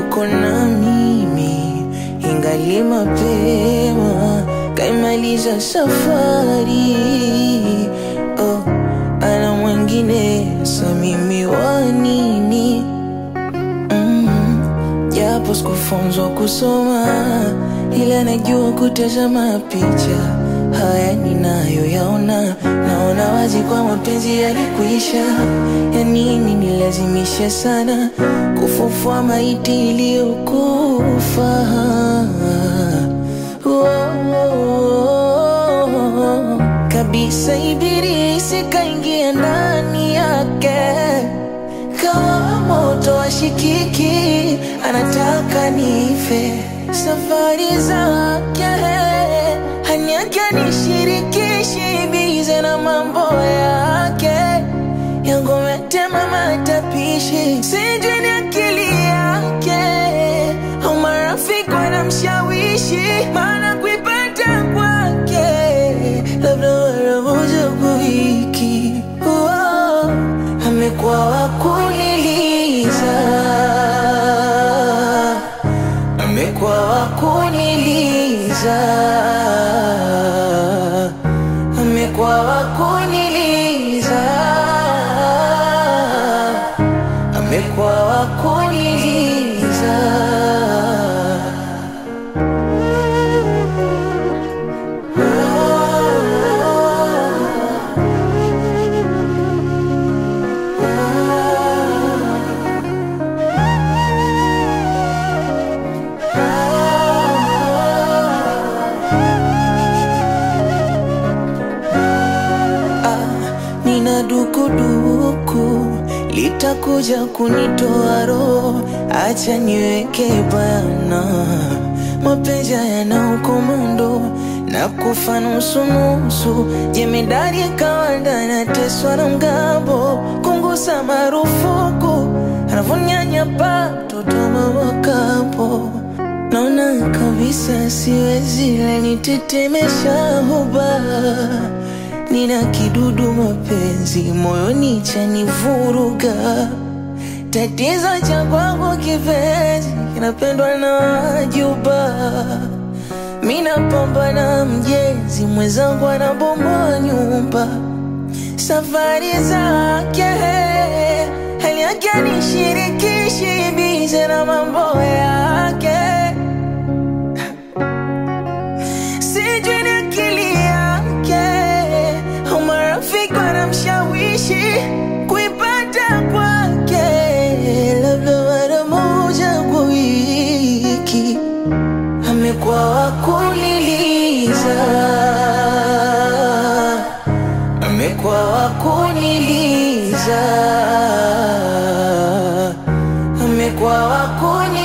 yuko na mimi, ingali mapema, kaimaliza safari. Oh, ana mwingine, sa mimi wa nini? Mm, japo sikufunzwa kusoma, ila najua kutazama picha. Haya ninayoyaona, naona wazi kwa mapenzi yalikwisha. Ya nini nilazimishe sana kufufua maiti iliyokufa? Oh, kabisa ibilisi kaingia ndani yake kama moto washikiki, anataka nife. Safari zake haniake nishirikishi, bize na mambo yake yangu metema matapishi, sijui ni akili yake au marafiki wanamshawishi, maana kuipata kwake labda mara moja kwa wiki. Oh, amekuwa wa kuniliza, amekuwa wa kuniliza, amekuwa wa kuniliza, amekuwa wa kuniliza. nina dukuduku litakuja kunitoa roho, acha niweke bayana, mapenzi yana ukomando na kufa nusu nusu, jemedari kawanda nateswa na mgambo, kungusa marufuku anavyonyanyapa mtoto mama kampo Naona kabisa siwezi lanitetemesha huba, nina kidudu mapenzi moyoni chanivuruga. Tatizo cha kwangu kipenzi kinapendwa na wajuba, mina pambana mjenzi mwenzangu anabomoa nyumba. Safari zake hali yake nishirikishi, bize na mambo yake sijui ni akili yake au marafiki wanamshawishi kuipata kwake, labda mara moja kwa wiki. Amekuwa wa kuniliza, amekuwa wa kuniliza, amekuwa wa kuniliza.